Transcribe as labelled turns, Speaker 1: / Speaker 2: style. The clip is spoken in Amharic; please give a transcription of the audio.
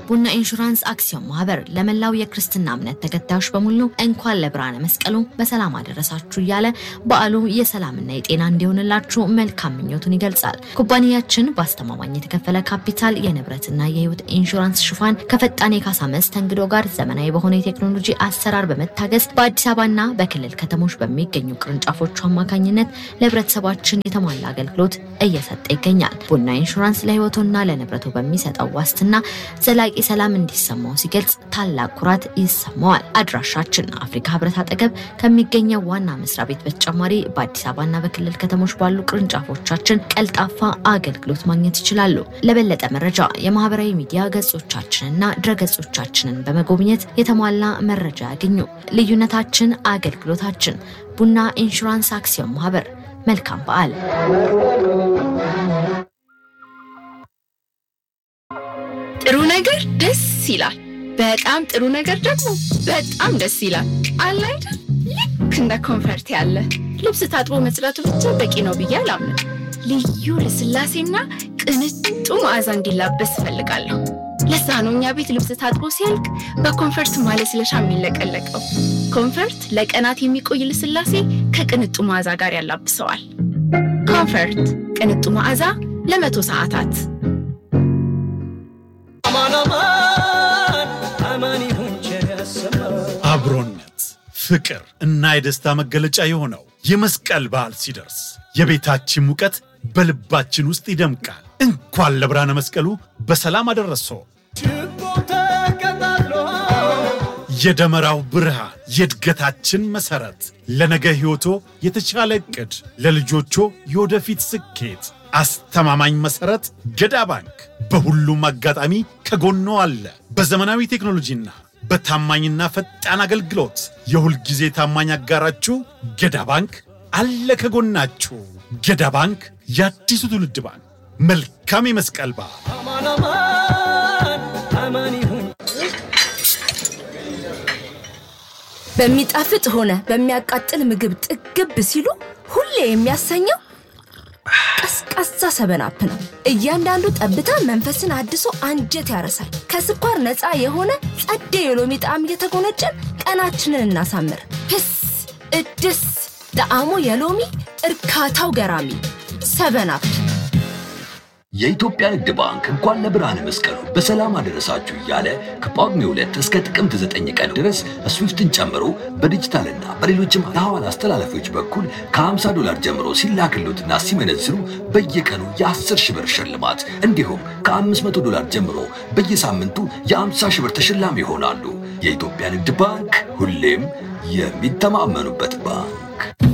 Speaker 1: ቡና ኢንሹራንስ አክሲዮን ማህበር ለመላው የክርስትና እምነት ተከታዮች በሙሉ እንኳን ለብርሃነ መስቀሉ በሰላም አደረሳችሁ እያለ በዓሉ የሰላምና የጤና እንዲሆንላችሁ መልካም ምኞቱን ይገልጻል። ኩባንያችን በአስተማማኝ የተከፈለ ካፒታል የንብረትና የህይወት ኢንሹራንስ ሽፋን ከፈጣን የካሳ መስተንግዶ ጋር ዘመናዊ በሆነ የቴክኖሎጂ አሰራር በመታገዝ በአዲስ አበባና በክልል ከተሞች በሚገኙ ቅርንጫፎቹ አማካኝነት ለህብረተሰባችን የተሟላ አገልግሎት እየሰጠ ይገኛል። ቡና ኢንሹራንስ ለህይወቱና ለንብረቱ በሚሰጠው ዋስትና ዘላቂ ሰላም እንዲሰማው ሲገልጽ ታላቅ ኩራት ይሰማዋል። አድራሻችን አፍሪካ ህብረት አጠገብ ከሚገኘው ዋና መስሪያ ቤት በተጨማሪ በአዲስ አበባና በክልል ከተሞች ባሉ ቅርንጫፎቻችን ቀልጣፋ አገልግሎት ማግኘት ይችላሉ። ለበለጠ መረጃ የማህበራዊ ሚዲያ ገጾቻችንና ድረገጾቻችንን በመጎብኘት የተሟላ መረጃ ያገኙ። ልዩነታችን አገልግሎታችን። ቡና ኢንሹራንስ አክሲዮን ማህበር። መልካም በዓል።
Speaker 2: ጥሩ ነገር ደስ ይላል። በጣም ጥሩ ነገር ደግሞ በጣም ደስ ይላል። አለ አይደል? ልክ እንደ ኮንፈርት ያለ ልብስ ታጥቦ መጽዳቱ ብቻ በቂ ነው ብዬ አላምንም። ልዩ ልስላሴና ቅንጡ መዓዛ እንዲላበስ እፈልጋለሁ። ለዛ ነው እኛ ቤት ልብስ ታጥቦ ሲያልቅ በኮንፈርት ማለስለሻ የሚለቀለቀው። ኮንፈርት ለቀናት የሚቆይ ልስላሴ ከቅንጡ መዓዛ ጋር ያላብሰዋል። ኮንፈርት ቅንጡ መዓዛ ለመቶ ሰዓታት
Speaker 3: አብሮነት፣ ፍቅር እና የደስታ መገለጫ የሆነው የመስቀል በዓል ሲደርስ የቤታችን ሙቀት በልባችን ውስጥ ይደምቃል። እንኳን ለብርሃነ መስቀሉ በሰላም አደረሰው። የደመራው ብርሃን የእድገታችን መሠረት፣ ለነገ ሕይወቶ የተሻለ ዕቅድ፣ ለልጆቾ የወደፊት ስኬት አስተማማኝ መሠረት ገዳ ባንክ በሁሉም አጋጣሚ ከጎኖ አለ። በዘመናዊ ቴክኖሎጂና በታማኝና ፈጣን አገልግሎት የሁል ጊዜ ታማኝ አጋራችሁ ገዳ ባንክ አለ ከጎናችሁ። ገዳ ባንክ የአዲሱ ትውልድ ባንክ። መልካም የመስቀል በዓል።
Speaker 4: በሚጣፍጥ ሆነ በሚያቃጥል ምግብ ጥግብ ሲሉ ሁሌ የሚያሰኘው ቀዝቃዛ ሰበናፕ ነው። እያንዳንዱ ጠብታ መንፈስን አድሶ አንጀት ያረሳል። ከስኳር ነፃ የሆነ ጸዴ የሎሚ ጣዕም እየተጎነጨን ቀናችንን እናሳምር። ህስ እድስ ጣዕሙ የሎሚ እርካታው ገራሚ ሰበናፕ።
Speaker 5: የኢትዮጵያ ንግድ ባንክ እንኳን ለብርሃነ መስቀሉ በሰላም አደረሳችሁ እያለ ከጳጉሜ ሁለት እስከ ጥቅምት ዘጠኝ ቀን ድረስ ስዊፍትን ጨምሮ በዲጂታልና በሌሎችም የሐዋላ አስተላለፊዎች በኩል ከ50 ዶላር ጀምሮ ሲላክሉትና ሲመነዝሩ በየቀኑ የ10 ሺህ ብር ሽልማት እንዲሁም ከ500 ዶላር ጀምሮ በየሳምንቱ የ50 ሺህ ብር ተሸላሚ ይሆናሉ። የኢትዮጵያ ንግድ ባንክ ሁሌም የሚተማመኑበት ባንክ